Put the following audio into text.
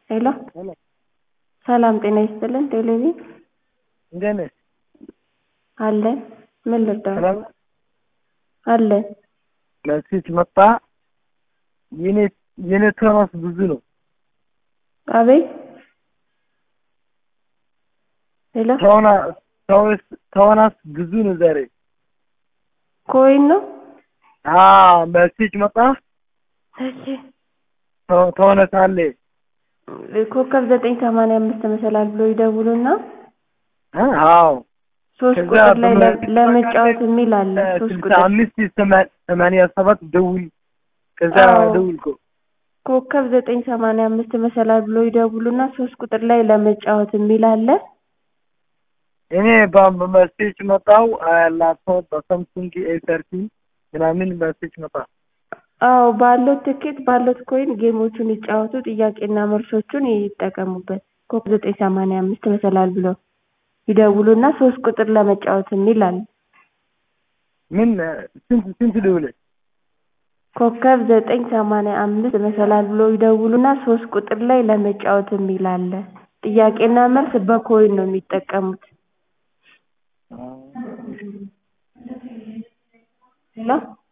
ሄሎ ሄሎ ሰላም ጤና ይስጥልን ቴሌቪዥን እንዴት ነሽ? አለን ምን ልርዳዎት? ሰላም ነሽ? አለን መልስሽ መጣ። የኔ የኔ ተራስ ብዙ ነው። አቤት ሄሎ ተወና ተወስ ተወናስ ብዙ ነው ዛሬ። ኮይን ነው አዎ መልስሽ መጣ። እሺ ተው- ተወነስ አለ ኮከብ ዘጠኝ ሰማንያ አምስት መሰላል ብሎ ይደውሉና እ አዎ ሶስት ከዛ ቁጥር ላይ ለ- በመ- ለመጫወት የሚል አለ ሶስት ስልሳ ቁጥር አምስት ሰማ- ሰማንያ ሰባት ደውል ከዛ አዎ። ደውልኮ ኮከብ ዘጠኝ ሰማንያ አምስት መሰላል ብሎ ይደውሉና ሶስት ቁጥር ላይ ለመጫወት የሚል አለ እኔ በመልስሽ መጣው ላፕቶፕ በሳምሱንግ ኤ ተርቲን ምናምን መልስሽ መጣ። አዎ ባለው ትኬት ባለው ኮይን ጌሞቹን ይጫወቱ ጥያቄና መልሶቹን ይጠቀሙበት ኮከብ ዘጠኝ ሰማንያ አምስት መሰላል ብሎ ይደውሉና ሶስት ቁጥር ለመጫወት የሚል አለ ምን ስንት ስንት ደውለ ኮከብ ዘጠኝ ሰማንያ አምስት መሰላል ብሎ ይደውሉና ሶስት ቁጥር ላይ ለመጫወት የሚል አለ ጥያቄና መልስ በኮይን ነው የሚጠቀሙት ሄሎ